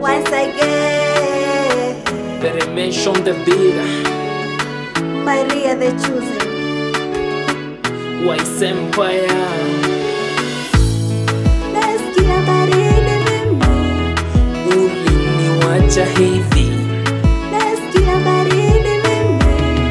once again. Peremation the beat, Maria the chosen. Wise Empire. Nasikia baridi mimi, Uliniwacha hivi, nasikia baridi mimi.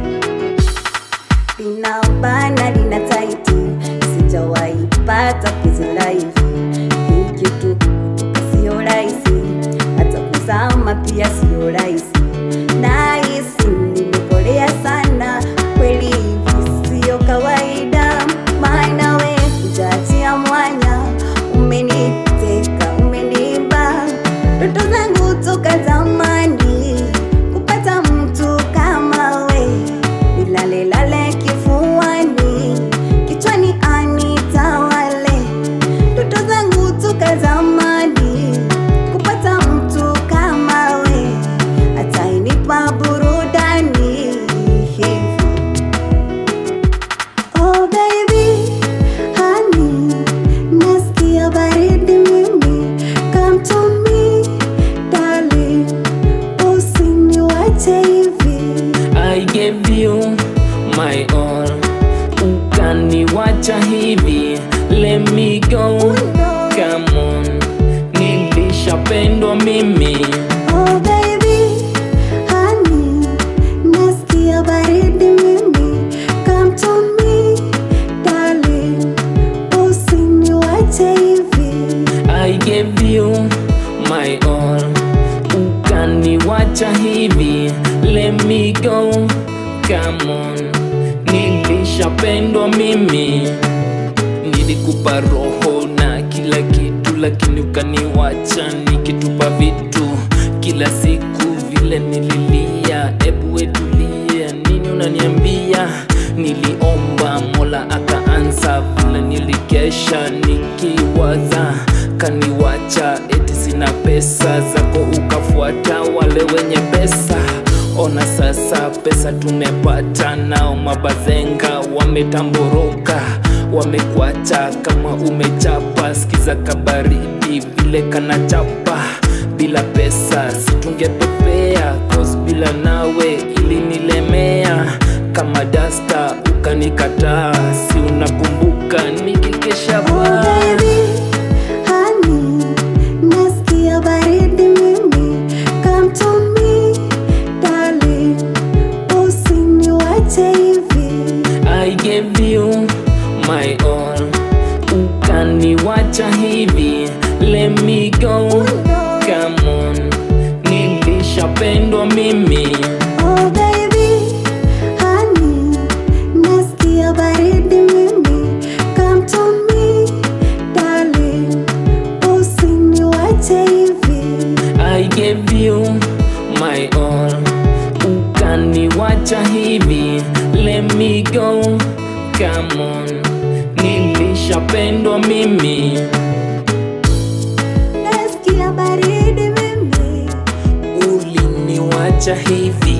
Linaubana lina taiti, sijawahi pata penzi la hivi. Hii kitu kutoka sio rahisi, hata kuzama pia sio rahisi. Nahisi nimekolea sana, kweli hivi sio kawaida. Maana we hujaachia mwanya, umeniteka, umeniba ndoto zangu toka zamani, kupata mtu kama we, nilale lale kifuani, kichwani anitawale ndoto zangu toka zamani, kupata mtu kama we, atainipa burudani hivi. Oh baby, honey, nasikia baridi mimi. Come to me, darling, usiniwache hivi. I gave you my all, ukaniwacha hivi. Let me go, come on, nilishapendwa mimi. Oh baby, honey, nasikia baridi mimi. Come to me, darling, usiniwache hivi. I gave you my all, ukaniwacha hivi. Let me go, come on, nilishapendwa mimi. Nilikupa roho na kila kitu, lakini ukaniwacha nikitupa vitu kila siku. Vile nililia, ebu wetulia, nini unaniambia? Niliomba Mola akaansa, vile nilikesha nikiwaza, kaniwacha eti sina pesa zako, ukafuata wale wenye pesa. Ona sasa pesa tumepata, nao mabazenga wametamboroka, wamekuacha kama umechapa. Sikiza kabaridi vile kanachapa, bila pesa situngepepea, cause bila nawe ilinilemea kama dasta, ukanikataa. Si unakumbuka nikikesha Oh baa baby, honey, nasikia baridi mimi. Come to me, darling, usiniwache hivi. I gave you my all, ukaniwacha hivi. Let me go, come on, nilishapendwa mimi. Oh baby, honey, nasikia baridi mimi. Come to me, darling, usiniwache hivi. I gave you my all, ukaniwacha hivi. Let me go, come on, nilishapendwa mimi. Nasikia baridi mimi. Uliniwacha hivi